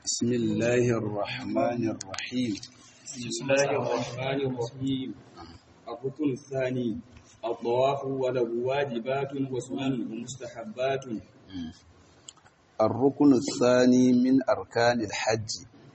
بسم الله الرحمن الرحيم بسم الله الرحمن الرحيم الركن الثاني الطواف وله واجبات وسنن ومستحبات الركن الثاني من أركان الحج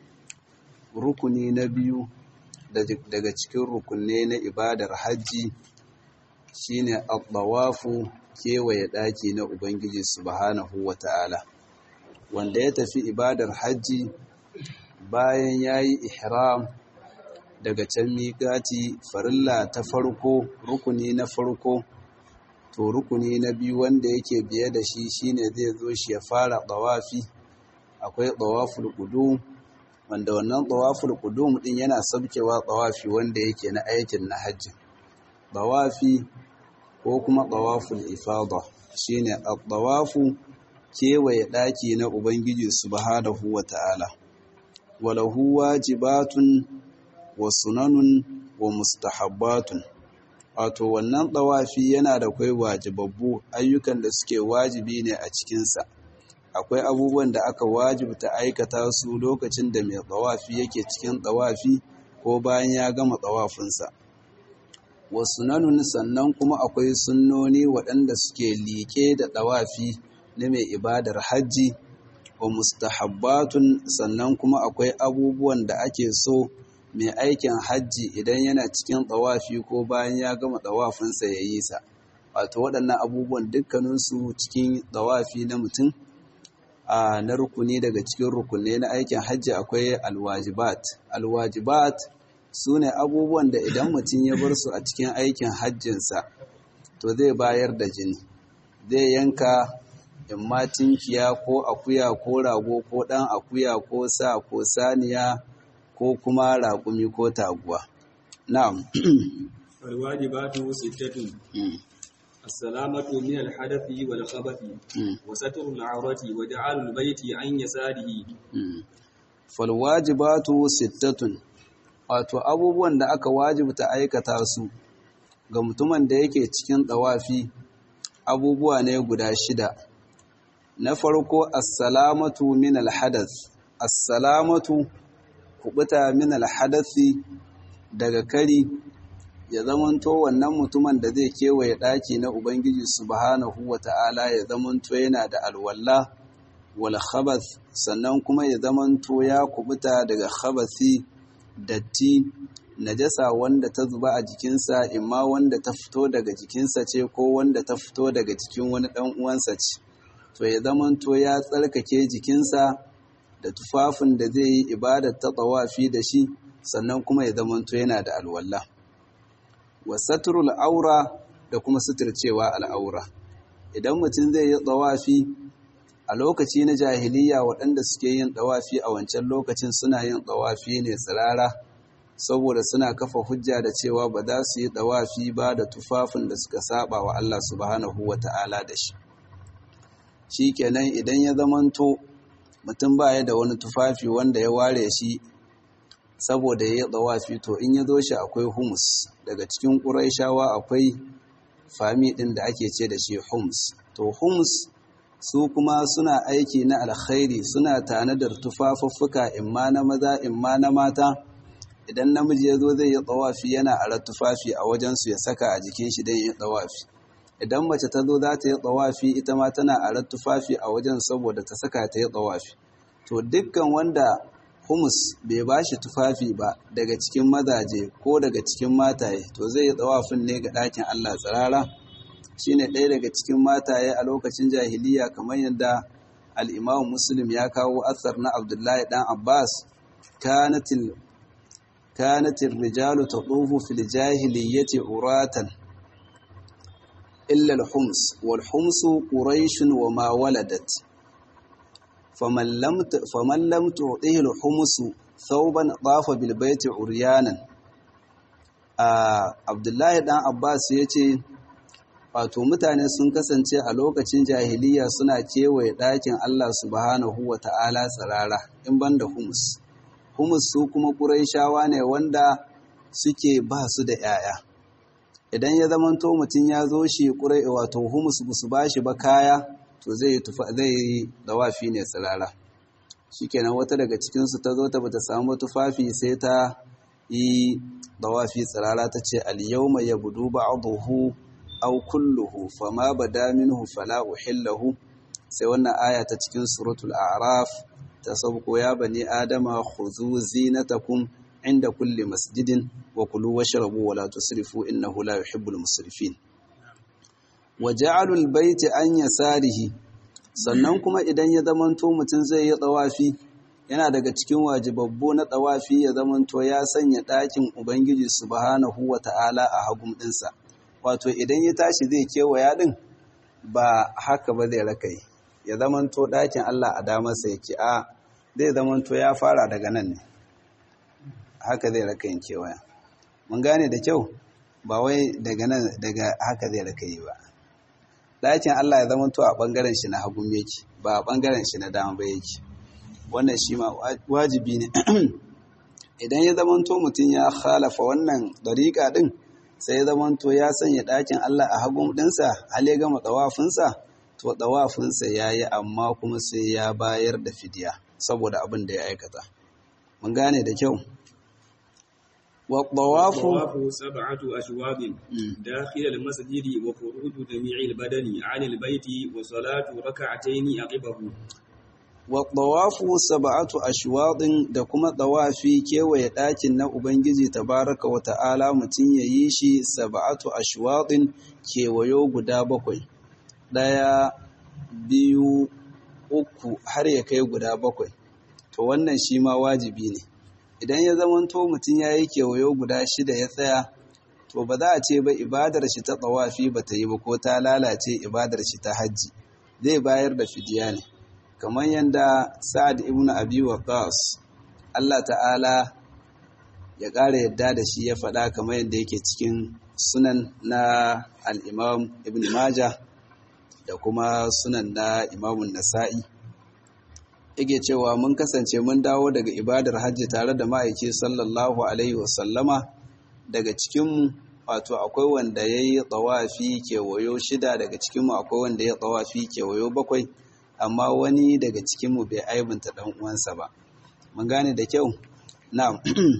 rukuni na biyu daga cikin rukunne na ibadar hajji shine al-tawafu kewaye ɗaki na Ubangiji subhanahu wata'ala wanda ya tafi ibadar hajji bayan yayi ihram daga can miƙati farilla ta farko rukuni na farko to rukuni na biyu wanda yake biye da shi shine zai zo shi ya fara tawafi akwai tawaful qudum wanda wannan tawaful qudum din yana sabkewa tawafi wanda yake na aikin na hajji tawafi ko kuma tawaful ifada shine at-tawafu kewaye daki na ubangiji subhanahu wata'ala walahu wajibatun wa sunanun wa mustahabbatun wato wannan tawafi yana da kai wajibabbu ayyukan da suke wajibi ne a cikinsa akwai abubuwan da aka wajibta aikata su lokacin da mai tsawafi yake cikin tsawafi ko bayan ya gama tsawafinsa wasu nanun sannan kuma akwai sunnoni waɗanda suke liƙe da tsawafi na mai ibadar hajji wa mustahabbatun sannan kuma akwai abubuwan da ake so mai aikin hajji idan yana cikin tsawafi ko bayan ya gama tsawafinsa ya yi sa wato waɗannan abubuwan dukkaninsu cikin tsawafi na mutum a na rukuni daga cikin rukunai na aikin hajji akwai alwajibat alwajibat su ne abubuwan da idan mutum ya bar su a cikin aikin hajjinsa to zai bayar da jini zai yanka imma tinkiya ko akuya ko rago ko ɗan akuya ko sa ko saniya ko kuma raƙumi ko taguwa na'am alwajibatu sittatun السلامة من الحدث والخبث وستر العورة وجعل البيت عن يساره فالواجبات ستة wato abubuwan da aka wajibta aikata su ga mutumin da yake cikin tsawafi abubuwa ne guda shida na farko assalamatu min alhadath assalamatu kubuta min alhadathi daga kari ya zamanto wannan mutumin da zai kewaye ɗaki na Ubangiji subhanahu wa ta'ala ya zamanto yana da alwalla wal khabath sannan kuma ya zamanto ya kubuta daga khabathi datti najasa wanda ta zuba a jikinsa imma wanda ta fito daga jikinsa ce ko wanda ta fito daga jikin wani ɗan uwansa ce to ya zamanto ya tsarkake jikinsa da tufafin da zai yi ibadar ta tsawafi da shi sannan kuma ya zamanto yana da alwallah wa saturul aura da kuma suturcewa al'aura idan mutum zai yi tsawafi a lokaci na jahiliya waɗanda suke yin tsawafi a wancan lokacin suna yin tsawafi ne tsirara saboda suna kafa hujja da cewa ba za su yi tsawafi ba da tufafin da suka saba wa Allah subhanahu wa ta'ala da shi shi kenan idan ya zamanto mutum baya da wani tufafi wanda ya ware shi saboda ya yi tsawafi to in ya zo shi akwai humus daga cikin ƙuraishawa akwai fami ɗin da ake ce da shi humus to humus su kuma suna aiki na alkhairi suna tanadar tufafuffuka imma na maza imma na mata idan namiji ya zo zai yi tsawafi yana ara tufafi a wajensu ya saka a jikin shi don yi tsawafi idan mace ta zo za ta yi tsawafi ita ma tana ara tufafi a wajen saboda ta saka ta yi tsawafi to dukkan wanda humus bai ba shi tufafi ba daga cikin mazaje ko daga cikin mataye to zai yi tsawafin ne ga ɗakin Allah tsirara shine ɗaya daga cikin mataye a lokacin jahiliya kamar yadda al'imamu muslim ya kawo asar na abdullahi ɗan abbas kanatin rijalu ta ɗufu fil jahiliyyati uratan illal hums wal humsu ƙuraishun wa ma waladat faman lam tu'tihi al-humusu thawban tafa bil baiti uryanan Abdullahi dan Abbas yace wato mutane sun kasance a lokacin jahiliya suna kewaye ɗakin Allah subhanahu wa ta'ala tsirara in banda humus humus su kuma ƙuraishawa ne wanda suke ba su da ‘ya'ya idan ya zamanto mutum ya zo shi ƙurai wato humus ba su ba shi ba kaya to zai yi dawafi ne tsirara shikenan wata daga cikinsu ta zo ta bata samu tufafi sai ta yi dawafi tsirara ta ce al-yawma yabdu ba'dahu aw kulluhu fama bada minhu fala uhillahu sai wannan aya ta cikin suratul a'raf ta sauko ya bani adama khudhu zinatakum inda kulli masjidin wa kulu washrabu wa la tusrifu innahu la yuhibbul musrifin wa ja'alul baiti an yasarihi sannan kuma idan ya zamanto mutum zai yi tsawafi yana daga cikin wajibabbu na tsawafi ya zamanto ya sanya ɗakin ubangiji subhanahu wa ta'ala a hagun ɗinsa wato idan ya tashi zai kewaya ɗin ba haka ba zai rakai ya zamanto ɗakin Allah a damarsa yake a zai zamanto ya fara daga nan ne haka zai raka yin kewaya mun gane da kyau ba wai daga nan daga haka zai raka yi ba ɗakin Allah ya zamanto a ɓangaren shi na hagun yake ba a ɓangaren shi na dama ba yake wannan shi ma wajibi ne idan ya zamanto mutum ya khalafa wannan ɗariƙa ɗin sai ya zamanto ya sanya ɗakin Allah a hagun ɗinsa hal ya gama ɗawafinsa to ɗawafinsa ya yi amma kuma sai ya bayar da fidiya saboda abin da ya aikata mun gane da kyau والطواف سبعة أشواط داخل المسجد وخروج جميع البدن عن البيت وصلاة ركعتين عقبه والطواف سبعة أشواط da kuma tawafi kewaye ɗakin na Ubangiji tabaraka wa ta'ala mutum ya yi shi sab'atu ashwaɗin kewayo guda bakwai ɗaya biyu uku har ya kai guda bakwai to wannan shi ma wajibi ne idan ya zamanto mutum ya yi kewayo guda shida ya tsaya to ba za a ce ba ibadar shi ta tsawafi ba ta yi ba ko ta lalace ibadar shi ta hajji zai bayar da fidiya ne kamar yadda sa'ad ibn abi waqas Allah ta'ala ya ƙara yadda da shi ya faɗa kamar yadda yake cikin sunan na al-imam ibn majah da kuma sunan na imamun nasa'i yake cewa mun kasance mun dawo daga ibadar hajji tare da ma'aiki sallallahu alaihi wasallama daga cikinmu wato akwai wanda ya yi tsawafi kewayo shida daga cikinmu akwai wanda ya tsawafi kewayo bakwai amma wani daga cikinmu bai aibinta ɗan uwansa ba mun gane da kyau na'am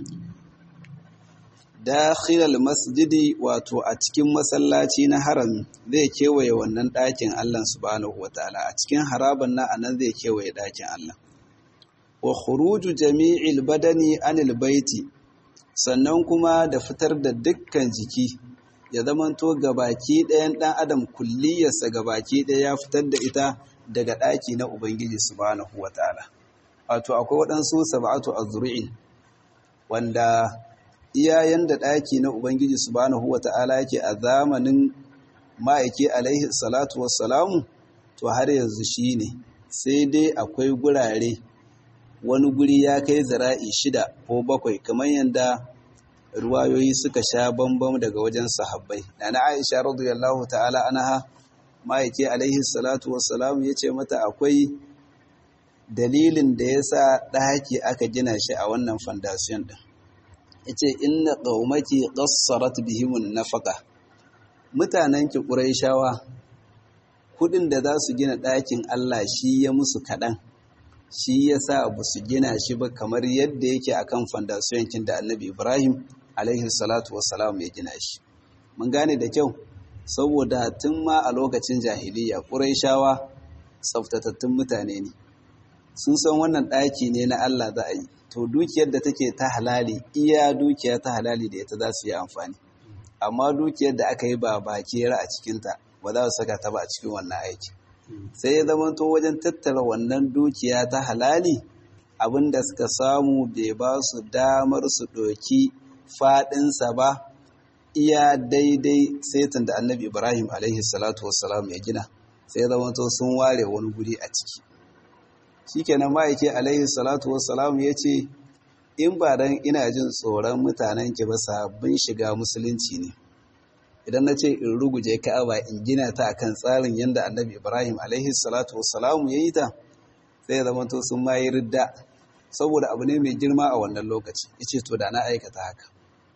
dakhilal masjidi wato a cikin masallaci na harami zai kewaye wannan ɗakin Allah subhanahu wataala a cikin haraban na anan zai kewaye ɗakin Allah wa khuruju jami'il badani anil baiti sannan kuma da fitar da dukkan jiki ya zamanto gabaki ɗayan ɗan adam kulliyarsa gabaki ɗaya ya fitar da ita daga ɗaki na Ubangiji subhanahu wataala wato akwai waɗansu sab'atu azru'in wanda iyayen da ɗaki na Ubangiji subhanahu wa ta'ala yake a zamanin ma'aiki alaihi salatu wassalamu to har yanzu shi ne sai dai akwai gurare wani guri ya kai zara'i shida ko bakwai kamar yadda ruwayoyi suka sha bambam daga wajen sahabbai na na aisha radiyallahu ta'ala anaha ma'aiki alaihi salatu wassalamu ya ce mata akwai dalilin da ya sa ɗaki aka gina shi a wannan fandasiyon ɗin yace inna qaumaki qassarat bihimun nafaqa mutanen ki quraishawa kudin da za su gina ɗakin Allah shi ya musu kaɗan shi yasa ba su gina shi ba kamar yadda yake akan fondasiyon kin da Annabi Ibrahim alaihi salatu wassalam ya gina shi mun gane da kyau saboda tun ma a lokacin jahiliya quraishawa tsaftatattun mutane ne sun san wannan ɗaki ne na Allah za a yi to dukiyar da take ta halali iya dukiya ta halali da ita za su yi amfani amma dukiyar da aka yi ba bakera a cikinta ba za su saka ta ba a cikin wannan aiki sai ya zama to wajen tattara wannan dukiya ta halali abin da suka samu bai ba su damar su ɗoki faɗinsa ba iya daidai saitin da annabi ibrahim alaihi salatu wassalam ya gina sai ya zama to sun ware wani guri a ciki shikenan ma'aiki alaihi salatu wassalam ya ce in ba dan ina jin tsoron mutanen ki ba sabbin shiga musulunci ne idan na ce in ruguje ka'aba in gina ta akan tsarin yadda annabi ibrahim alaihi salatu wassalam ya yi ta sai zama to sun ma yi ridda saboda abu ne mai girma a wannan lokaci yace to da na aikata haka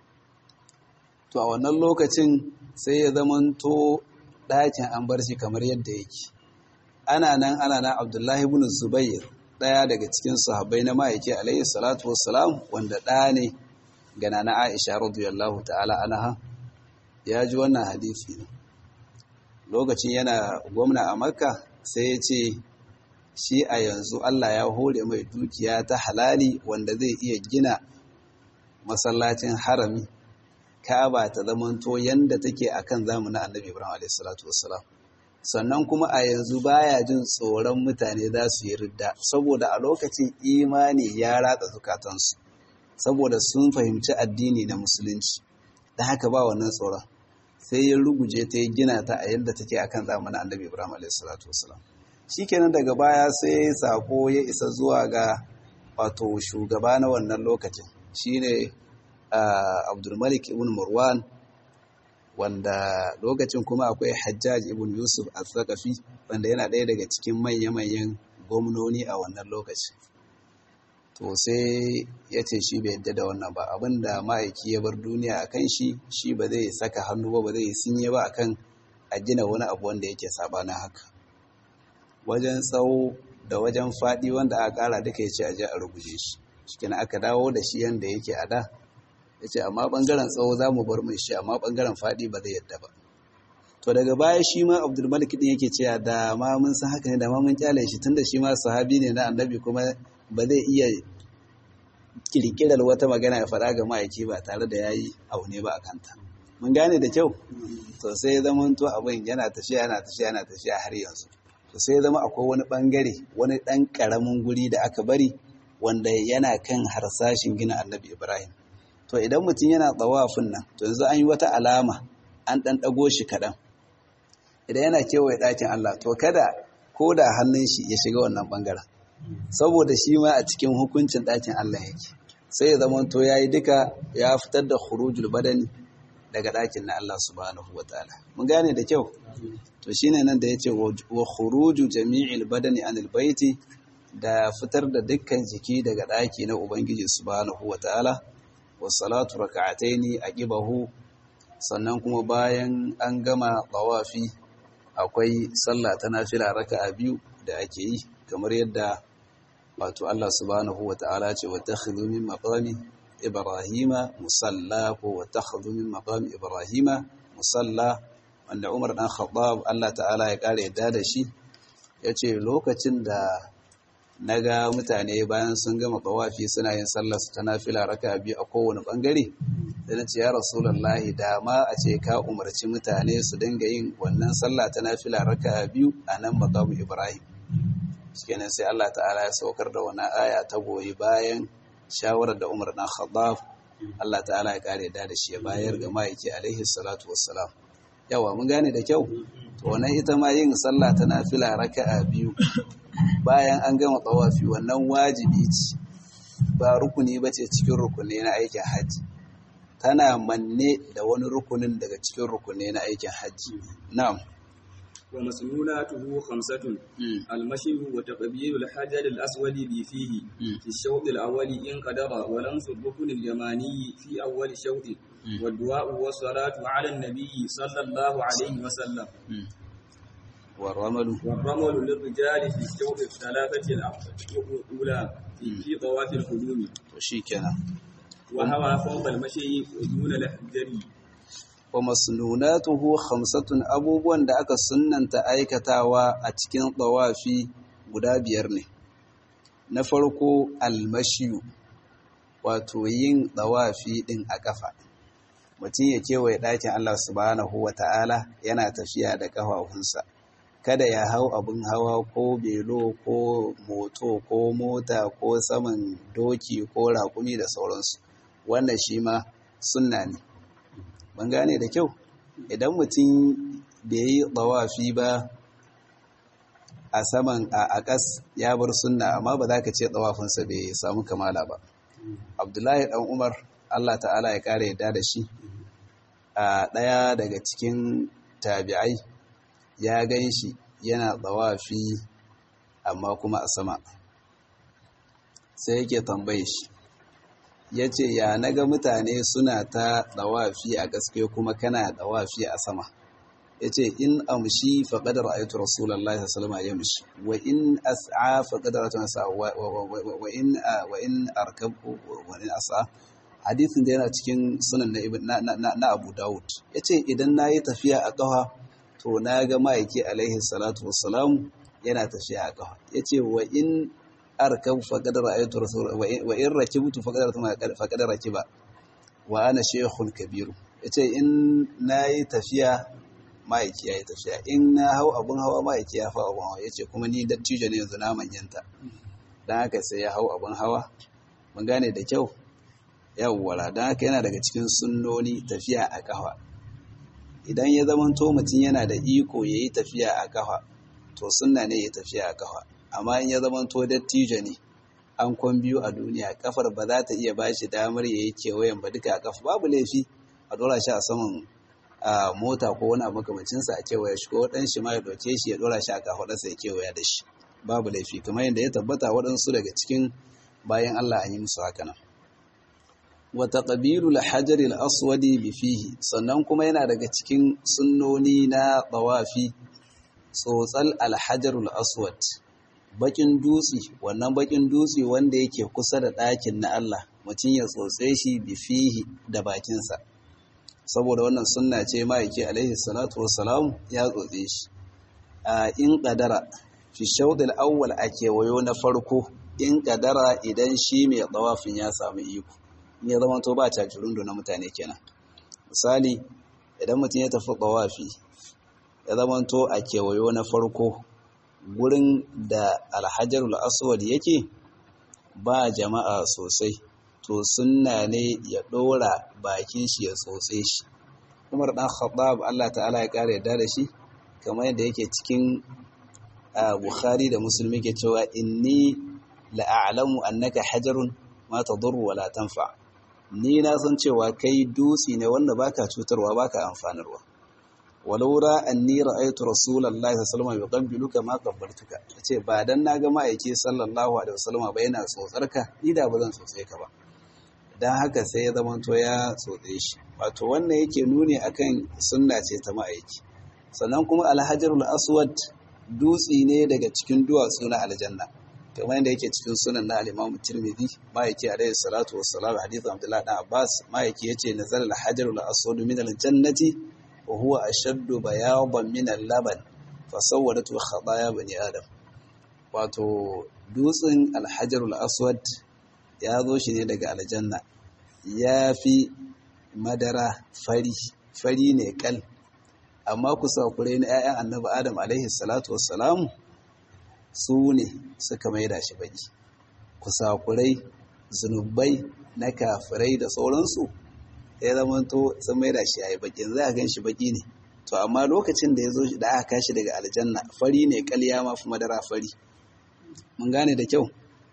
to a wannan lokacin sai ya zama to ɗakin an bar shi kamar yadda yake ana nan ana nan abdullahi ibn zubair ɗaya daga cikin sahabbai na ma'aiki alayhi salatu wassalam wanda ɗa ne ga nana Aisha radiyallahu ta'ala anha ya ji wannan hadisi ne lokacin yana gwamna a Makka sai ya ce shi a yanzu Allah ya hore mai dukiya ta halali wanda zai iya gina masallacin harami Ka'aba ta zamanto yanda take akan zamanin Annabi Ibrahim alayhi salatu wassalam sannan kuma a yanzu baya jin tsoron mutane za su yi ridda saboda a lokacin imani ya ratsa zukatansu saboda sun fahimci addini na musulunci da haka ba wannan tsoron sai ya ruguje ta yi gina ta a yadda take akan zamanin annabi ibrahim a.s.w. shikenan daga baya sai sako ya isa zuwa ga wato shugaba na wannan lokacin shine abdulmalik ibn marwan wanda lokacin kuma akwai hajjaj ibn yusuf al-thaqafi wanda yana ɗaya daga cikin manya-manyan gwamnoni a wannan lokaci to sai ya ce shi bai yadda da wannan ba abinda ma'aiki ya bar duniya a kan shi shi ba zai saka hannu ba ba zai sinye ba akan a gina wani abu wanda yake sabanin haka wajen tsawo da wajen faɗi wanda aka ƙara duka ya ce a je a rubuce shi shi aka dawo da shi yanda yake a da ya ce amma ɓangaren tsawo za mu bar mai shi amma ɓangaren faɗi ba zai yadda ba to daga baya shi ma abdulmalik ɗin yake cewa da ma mun san haka ne da ma mun kyale shi tunda shi ma sahabi ne na annabi kuma ba zai iya kirkirar wata magana ya faɗa ga ma'aiki ba tare da ya yi aune ba a kanta mun gane da kyau to sai ya zama to abin yana tafiya yana tafiya yana tafiya har yanzu to sai ya zama akwai wani ɓangare wani ɗan ƙaramin guri da aka bari wanda yana kan harsashin gina annabi ibrahim to idan mutum yana tsawafin nan to yanzu an yi wata alama an ɗan ɗago shi kaɗan idan yana kewaye ɗakin Allah to kada ko da hannun shi ya shiga wannan ɓangaren saboda shi ma a cikin hukuncin ɗakin Allah yake sai ya zama to ya yi duka ya fitar da khurujul badani daga ɗakin na Allah subhanahu wa ta'ala mun gane da kyau to shine nan da ya ce wa khuruju jami'il badani anil baiti da fitar da dukkan jiki daga ɗaki na Ubangiji subhanahu wa ta'ala wasalatu raka'ataini aqibahu sannan kuma bayan an gama tawafi akwai sallah ta nafila raka'a biyu da ake yi kamar yadda wato Allah subhanahu wata'ala ce watakhidhu min maqami ibrahima musalla ko watakhidhu min maqami ibrahima musalla wanda Umar dan Khattab Allah ta'ala ya kare yadda da shi yace lokacin da na ga mutane bayan sun gama tawafi suna yin sallar su ta nafila raka biyu a kowane bangare da na ce ya rasulullahi da ma a ce ka umarci mutane su dinga yin wannan sallah ta nafila raka biyu a nan maqamu ibrahim shikenan sai Allah ta'ala ya saukar da wani aya ta goyi bayan shawarar da Umar dan Khattab Allah ta'ala ya kare da shi ya bayar ga ma'aiki alaihi salatu wassalam yawa mun gane da kyau to wannan ita ma yin sallah ta nafila raka'a biyu bayan an gama tsawafi wannan wajibi ce ba rukuni ba ce cikin rukuni na aikin hajji tana manne da wani rukunin daga cikin rukuni na aikin hajji na'am wa masnunatuhu khamsatun al-mashi wa taqbilu al-hajar al-aswad bi fihi fi ash-shawt al-awwal in qadara wa lamsu rukun al-yamani fi awwal shawt wa du'a wa salatu ala an-nabi sallallahu alayhi wa sallam والرمل والرمل للرجال في الشوط الثلاثة الأولى في طواف القدوم وشيكنا وهوى فوق المشي دون الحجري ومسنوناته خمسة abubuwan da aka sunnanta aikatawa a cikin tawafi guda biyar ne na farko almashiyu wato yin tawafi din a kafa mutum ya kewaye ɗakin Allah subhanahu wa ta'ala yana tafiya da ƙafafunsa kada ya hau abin hawa ko belo ko moto ko mota ko saman doki ko raƙumi da sauransu wannan shi ma sunna ne ban gane da kyau idan mutum bai yi tsawafi ba a saman a ƙas ya bar sunna amma ba za ka ce tsawafinsa bai samu kamala ba abdullahi ɗan umar allah ta'ala ya ƙara yadda da shi a ɗaya daga cikin tabi'ai ya gan shi yana tsawafi amma kuma a sama sai yake tambaye shi ya ce ya naga mutane suna ta tsawafi a gaske kuma kana tsawafi a sama yace in amshi faqad ra'aytu rasulullahi sallallahu alaihi wasallam yamshi wa in as'a faqad ra'aytu nasa wa in wa in arkab wa in as'a hadisin da yana cikin sunan na na na Abu Dawud yace idan nayi tafiya a kafa to na ga ma'aiki alaihi salatu wassalam yana tafiya a kafa yace wa in arkab faqad ra'aytu rasul wa in rakibtu faqad ra'aytu faqad rakiba wa ana shaykhun kabiru yace in nayi tafiya ma'aiki yayi tafiya in na hau abun hawa ma'aiki ya fa abun hawa yace kuma ni dattijo ne yanzu na manyanta dan haka sai ya hau abun hawa mun gane da kyau yawwala dan haka yana daga cikin sunnoni tafiya a kafa idan ya zamanto mutum yana da iko yayi tafiya a kafa to sunna ne ya tafiya a kafa amma in ya zamanto dattijo ne an kwan biyu a duniya kafar ba za ta iya bashi damar ya yi kewayen ba duka a kafa babu laifi a dora shi a saman mota ko wani abu makamancinsa a kewaye shi ko ɗan shi ma ya ɗauke shi ya dora shi a kafaɗarsa ya kewaya da shi babu laifi kamar yadda ya tabbata waɗansu daga cikin bayan Allah an yi musu haka nan wa taqbilu al-hajar al-aswad bi fihi sannan kuma yana daga cikin sunnoni na tawafi tsotsal al-hajar al-aswad bakin dutse wannan bakin dutse wanda yake kusa da ɗakin na Allah mutum ya tsotse shi bi fihi da bakinsa saboda wannan sunna ce ma'aiki alaihi salatu wassalam ya tsotse shi a in qadara fi shawd al-awwal a kewayo na farko in qadara idan shi mai tsawafin ya samu iko ne zama to ba cajirundo na mutane kenan misali idan mutum ya tafi tsawafi ya zama to a kewayo na farko gurin da alhajarul aswad yake ba jama'a sosai to sunna ne ya ɗora bakin shi ya tsotse shi umar ɗan khattab Allah ta'ala ya ƙara yadda da shi kamar yadda yake cikin bukhari da musulmi ke cewa inni la'alamu annaka hajarun ma tadurru wa la tanfa ni na san cewa kai dutse ne wanda baka cutarwa baka amfanarwa walau ra anni ra'aytu rasulullahi sallallahu alaihi wasallam yuqabbiluka ma qabbaltuka yace ba dan naga ma'aiki sallallahu alaihi wasallam ba yana tsotsarka ni da ba zan tsotse ka ba dan haka sai ya zama to ya tsotse shi wato wannan yake nuni akan sunna ce ta ma'aiki sannan kuma alhajarul aswad dutse ne daga cikin duwatsu na aljanna kamar yadda yake cikin sunan na al-Imam Tirmidhi ma'aiki alayhi salatu wassalam hadithu Abdullah dan Abbas ma'aiki yace nazala al-hajarul aswad min al-jannati وهو أشد بياضا من اللبن فصورته خطايا بني آدم wato dutsen alhajarul aswad ya zo shi ne daga aljanna ya fi madara fari fari ne kal amma kusakurai na 'ya'yan annabi adam alaihi salatu wassalamu su ne suka maida shi baki kusakurai zunubai na kafirai da sauransu ya zama to sun mai da shi a yi bakin za a gan shi baki ne to amma lokacin da ya zo da aka kashi daga aljanna fari ne kalya ma fi madara fari mun gane da kyau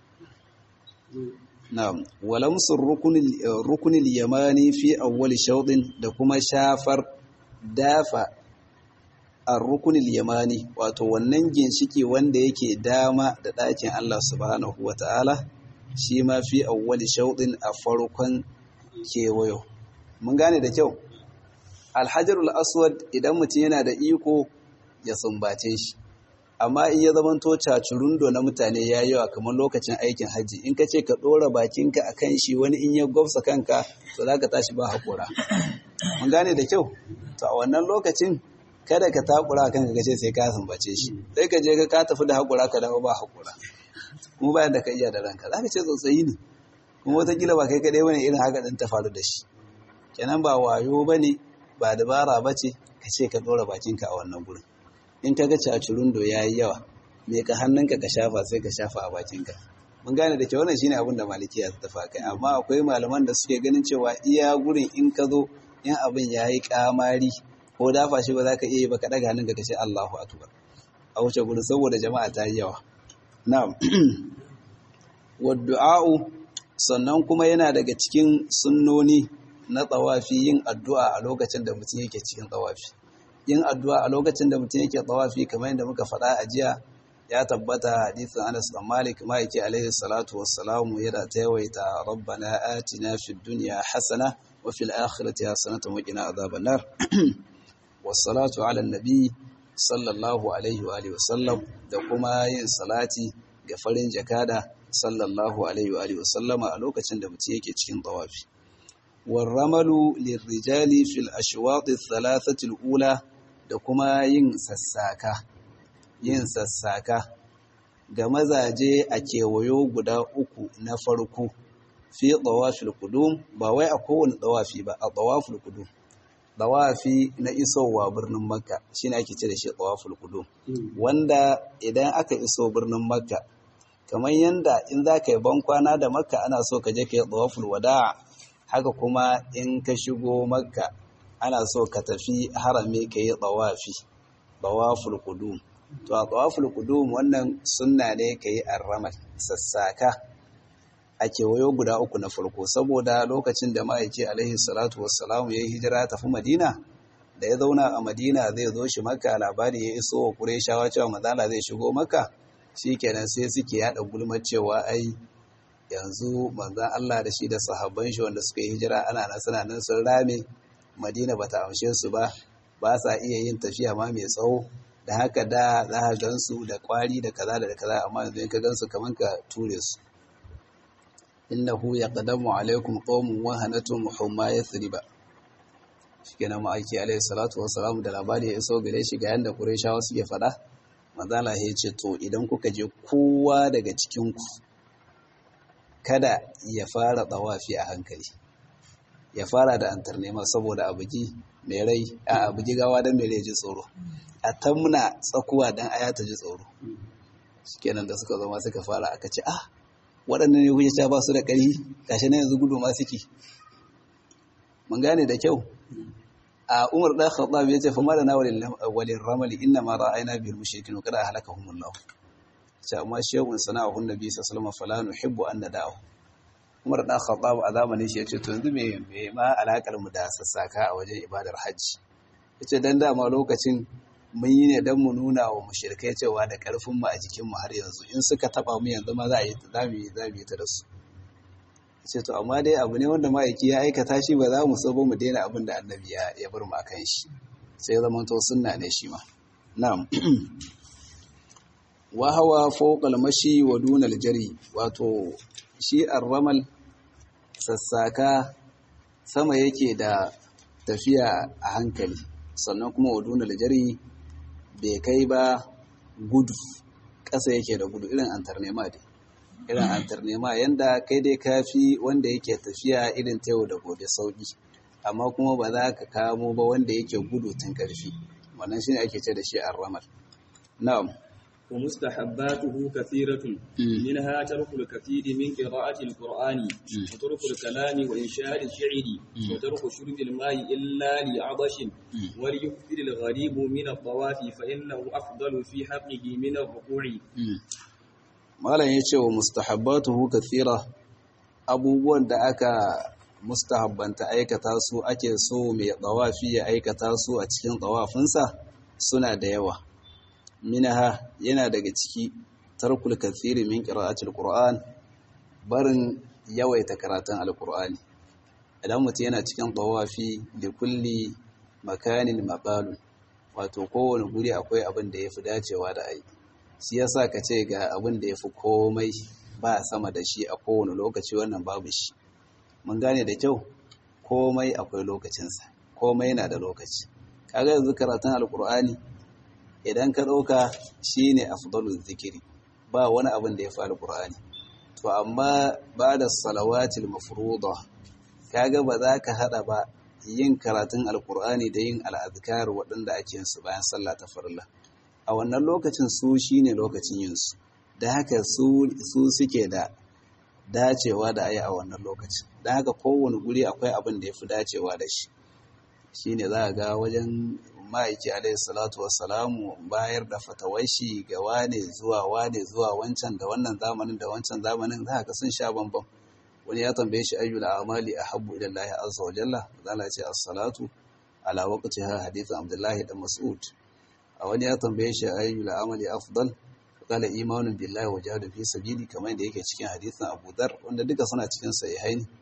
na'am walamsur rukunil yamani fi awwal shawdin da kuma shafar dafa ar-rukunil yamani wato wannan ginshiki wanda yake dama da ɗakin Allah subhanahu wata'ala shi ma fi awwal shawdin a farkon kewayo mun gane da kyau alhajarul aswad idan mutum yana da iko ya sumbace shi amma in ya zama to cacurundo na mutane ya yawa kamar lokacin aikin hajji in ka ce ka ɗora bakinka a kan shi wani in ya gwabsa kanka to za ka tashi ba haƙura mun gane da kyau to a wannan lokacin kada ka takura kanka ka ce sai ka sumbace shi sai ka je ka tafi da haƙura ka dawo ba haƙura kuma bayan da ka iya da ranka za ka ce tsotsayi ne kuma watakila ba kai kaɗai wani irin haka ɗin ta faru da shi kenan ba wayo ba ne ba dabara ba ce ka ce ka ɗora bakinka a wannan gurin in ka ga cacurundo ya yi yawa me ka hannunka ka shafa sai ka shafa a bakinka mun gane da ke wannan shine abin da malikiya ta tafa kai amma akwai malaman da suke ganin cewa iya gurin in ka zo in abin ya yi kamari ko dafa shi ba za ka iya yi ba ka ɗaga hannunka ka ce Allahu akbar a wuce gurin saboda jama'a ta yi yawa na'am wadda'u sannan kuma yana daga cikin sunnoni na tsawafi yin addu'a a lokacin da mutum yake cikin tsawafi yin addu'a a lokacin da mutum yake tsawafi kamar yadda muka faɗa a jiya ya tabbata hadisin Anas bin Malik ma yake alaihi salatu wassalamu yana ta yawaita rabbana atina fid dunya hasana wa fil akhirati hasanatan wa qina adhaban nar wassalatu ala nabi sallallahu alaihi wa alihi wasallam da kuma yin salati ga farin jakada sallallahu alaihi wa alihi wasallama a lokacin da mutum yake cikin tawafi warramalu lirrijali fil ashwaq ath-thalathati al-ula da kuma yin sassaka yin sassaka ga mazaje a kewayo guda uku na farko fi tawafil qudum ba wai a kowane tawafi ba a tawafil qudum tawafi na isowa birnin makka shine ake ce da shi tawafil qudum wanda idan aka iso birnin makka kamar yanda in za ka yi bankwana da makka ana so ka je ka yi tawaful wada haka kuma in ka shigo makka ana so ka tafi harami ka yi tawafi tawaful qudum to a tawaful qudum wannan sunna ne ka yi arramal sassaka a kewayo guda uku na farko saboda lokacin da ma'aiki alaihi salatu wassalamu ya yi hijira tafi madina da ya zauna a madina zai zo shi makka labari ya iso wa kureshawa cewa mazala zai shigo makka shikenan sai suke yada gulmar cewa ai yanzu manzan Allah da shi da sahabban shi wanda suka yi hijira ana nan suna nan sun rame madina bata amshe su ba ba sa iya yin tafiya ma mai tsawo da haka da za ka gansu da kwari da kaza da kaza amma yanzu in ka gansu kaman ka ture su innahu yaqdamu alaikum qaumun wa hanatum humma yathriba shikenan ma aiki alaihi salatu wassalamu da labari ya iso gare shi ga yanda qurayshawa suke fada manzala ya ce to idan kuka je kowa daga cikin ku kada ya fara tsawafi a hankali ya fara da antarnema saboda abuji mai rai a abuji gawa don mai rai ji tsoro a tamna tsakuwa don aya ta ji tsoro shikenan da suka zama suka fara aka ce ah waɗannan ne kuke ba su da ƙarfi gashi na yanzu gudu ma suke mun gane da kyau a umar ɗan khattab ya ce fa madana walin ramali inna ma ra'ayna bil mushrikin kada halakahumullah ce amma shehun sana'ahun nabi sallallahu alaihi wasallam fala nuhibbu an nada'u umar ɗan khattab a zamanin shi yace to yanzu me me ma alakar mu da sassaka a wajen ibadar hajji yace dan dama lokacin mun yi ne dan mu nuna wa mushrikai cewa da karfin mu a jikin mu har yanzu in suka taba mu yanzu ma za a yi za mu yi za mu yi ta da su ce to amma dai abu ne wanda ma'aiki ya aikata shi ba za mu so ba mu daina abin da annabi ya bar mu akan shi sai zama to sunna ne shi ma na'am wa hawa fawqa al-mashi wa duna al-jari wato shi ar-ramal sassaka sama yake da tafiya a hankali sannan kuma wa duna al-jari bai kai ba gudu ƙasa yake da gudu irin antarnema dai irin antarnema yanda kai dai kafi wanda yake tafiya irin ta yau da gobe sauki amma kuma ba za ka kamo ba wanda yake gudu tun karfi wannan shine ake ce da shi ar-ramal na'am wa mustahabbatuhu kathiratun minha tarku al-kathiri min qira'ati al-qur'ani wa tarku al-kalami wa insha'ati al-shi'ri wa tarku shurbi al-ma'i illa li'adashin wa liyukthir al-gharib min at-tawafi fa innahu afdalu fi haqqihi min ar-ruku'i malam ya ce wa mustahabbatuhu kathira abubuwan da aka mustahabbanta aikata su ake so mai tsawafi ya aikata su a cikin tsawafinsa suna da yawa minaha yana daga ciki tarkul kathiri min qira'atil qur'an barin yawaita karatun alqur'ani idan mutum yana cikin tsawafi da kulli makanin maqalun wato kowane guri akwai abin da yafi dacewa da aiki shi yasa ka ce ga abin da ya fi komai ba sama da shi a kowane lokaci wannan babu shi mun gane da kyau komai akwai lokacinsa komai na da lokaci kaga yanzu karatun alkur'ani idan ka ɗauka shi ne afdalul zikiri ba wani abin da ya fi alkur'ani to amma ba da salawatil mafruḍa kaga ba za ka haɗa ba yin karatun alkur'ani da yin al'adkar waɗanda ake yin su bayan sallah ta farilla a wannan lokacin su shine lokacin yinsu da haka su suke da dacewa da ayi a wannan lokacin da haka kowane guri akwai abin da ya fi dacewa da shi shine za a ga wajen ma'aiki alaihi salatu wassalamu bayar da fatawashi ga wane zuwa wane zuwa wancan da wannan zamanin da wancan zamanin za ka sun sha bambam wani ya tambaye shi ayyul amali ahabbu ila Allah azza wa jalla zalla ce as-salatu ala waqtiha hadithu abdullahi da mas'ud a wani ya tambaye shi ayyul amali afdal qala imanun billahi wa jihadu fi sabili kamar da yake cikin hadisin Abu Dharr wanda duka suna cikin sahihaini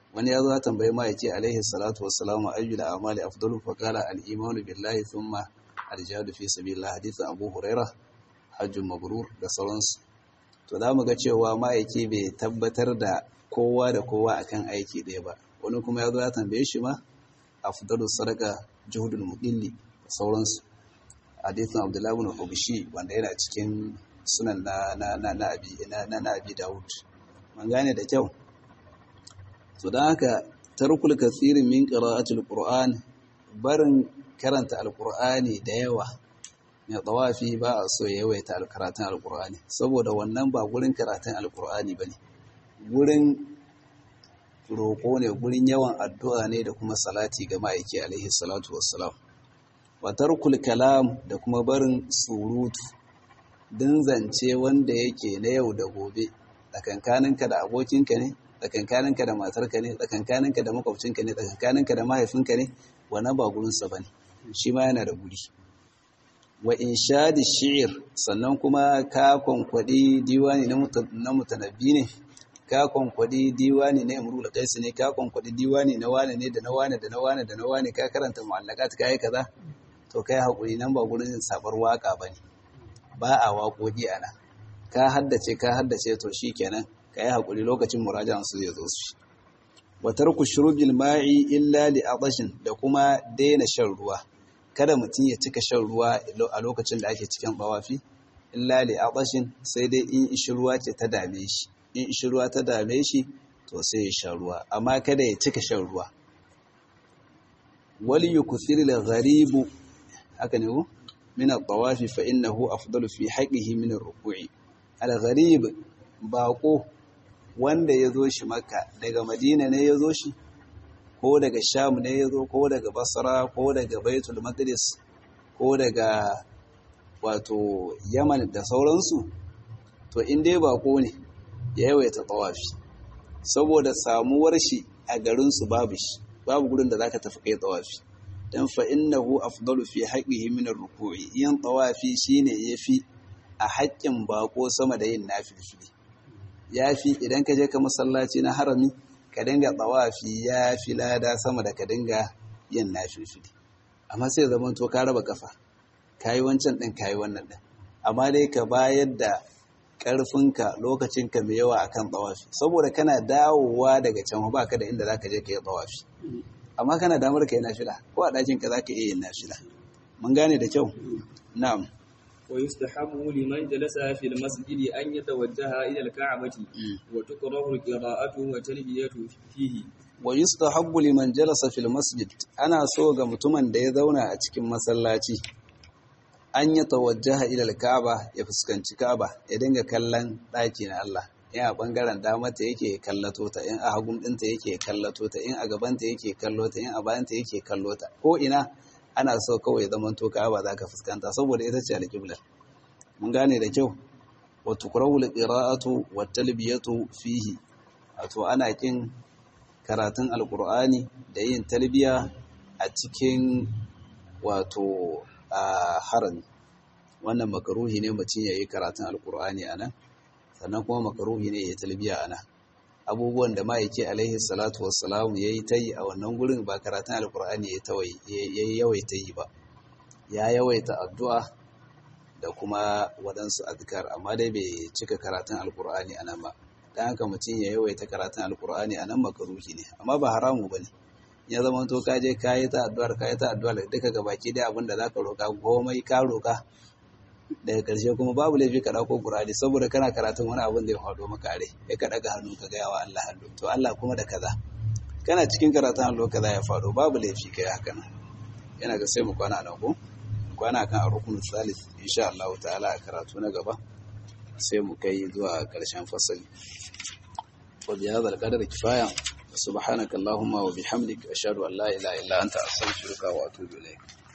wani ya zo ya tambayi ma yake alaihi salatu wassalamu ayyul a'mali afdalu fa qala al-imanu billahi thumma al-jihadu fi sabilillah hadith Abu Huraira hajjun mabrur da sauransu to za mu ga cewa ma'aiki bai tabbatar da kowa da kowa akan aiki ɗaya ba wani kuma ya zo ya tambaye shi ma afdalu sadaka juhudul muqilli da sauransu hadithin Abdullahi ibn Hubishi wanda yana cikin sunan na na na na abi na na abi Dawud mun gane da kyau to dan haka tarkul kathirin min qira'atil qur'an barin karanta alqur'ani da yawa mai tawafi ba a so ya yawaita karatun alqur'ani saboda wannan ba gurin karatun alqur'ani bane gurin roƙo ne gurin yawan addu'a ne da kuma salati ga ma'aiki alaihi salatu wassalam wa tarkul kalam da kuma barin surutu din zance wanda yake na yau da gobe tsakankaninka da abokinka ne tsakankaninka da matarka ne tsakankaninka da makwabcinka ne tsakankaninka da mahaifinka ne wannan ba gurinsa ba ne shi ma yana da guri wa inshadi shi'ir sannan kuma ka kwankwaɗi diwani na mutanabbi ne ka kwankwaɗi diwani na imru da kaisu ne ka kwankwaɗi diwani na wane ne da na wane da na wane da na wane ka karanta mu'allakat ka yi kaza to kai haƙuri nan ba gurin sabar waƙa ba ne ba a waƙoƙi a nan ka haddace ka haddace to shi kenan ka yi haƙuri lokacin murajan su zai zo su wa tarku shurubil ma'i illa li adashin da kuma daina shan ruwa kada mutum ya cika shan ruwa a lokacin da ake cikin bawafi illa li adashin sai dai in ishi ruwa ce ta dame shi in ishi ruwa ta dame shi to sai ya sha ruwa amma kada ya cika shan ruwa wal yukthir al gharibu haka ne ko min al-tawafi fa innahu afdalu fi haqqihi min ar-ruku'i al-gharib baqo wanda yazo shi makka daga madina ne yazo shi ko daga sham ne yazo ko daga basra ko daga baitul maqdis ko daga wato yaman da sauransu to in dai bako ne ya yawaita tawafi saboda samuwar shi a garin su babu shi babu gurin da zaka tafi kai tawafi dan fa innahu afdalu fi haqqihi min ar-ruku'i yin tawafi shine yafi a haƙƙin bako sama da yin nafilfili yafi idan ka je ka masallaci na harami ka dinga tawafi yafi lada sama da ka dinga yin nafilfili amma sai zaman to ka raba kafa kai wancan din kai wannan din amma dai ka bayar da ƙarfinka lokacinka mai yawa akan tawafi saboda kana dawowa daga can ba ka da inda zaka je ka yi tawafi amma kana damar ka yi nafila ko a ɗakin ka zaka iya yin nafila mun gane da kyau na'am wa yustahabu liman jalasa fil masjid an yatawajjaha ila al-ka'bati wa tukrahu al-qira'atu wa talbiyatu fihi wa yustahabbu liman jalasa fil masjid ana so ga mutumin da ya zauna a cikin masallaci an yi tawajjaha ilal Ka'aba ya fuskanci Ka'aba ya dinga kallon ɗaki na Allah in a ɓangaren damata yake kallato ta in a hagun ɗinta yake kallato ta in a gabanta yake kallo ta in a bayanta yake kallo ta ko ina ana so kawai zaman to Ka'aba za ka fuskanta saboda ita ce alƙiblar mun gane da kyau wa tukrahu al-qira'atu wa talbiyatu fihi wato ana kin karatun alqur'ani da yin talbiya a cikin wato a harami wannan makaruhi ne mutum ya yi karatun alkur'ani a nan sannan kuma makaruhi ne ya talbiya a nan abubuwan da ma'aiki alaihi salatu wassalamu ya yi ta yi a wannan gurin ba karatun alkur'ani ya yi yawaita yi ba ya yawaita addu'a da kuma waɗansu azkar amma dai bai cika karatun alkur'ani a nan ba don haka mutum ya yawaita karatun alkur'ani a nan makaruhi ne amma ba haramu ba ne ya zama to ka je ka yi ta addu'ar ka yi ta addu'ar duka ga baki dai abin da za ka roƙa komai ka roƙa daga ƙarshe kuma babu laifi ka ɗauko ƙur'ani saboda kana karatun wani abin da ya faɗo maka rai ya ka ɗaga hannu ka gaya wa Allah hannu to Allah kuma da kaza kana cikin karatun hannu kaza ya faɗo babu laifi kai haka nan yana ga sai mu kwana nan ko kwana kan a rukunin salis insha Allah ta'ala a karatu na gaba sai mu kai zuwa ƙarshen fasali wa bi hadha al-qadar kifaya subhanaka allahumma wa bihamdik ashhadu an la ilaha illa anta astaghfiruka wa atubu ilayk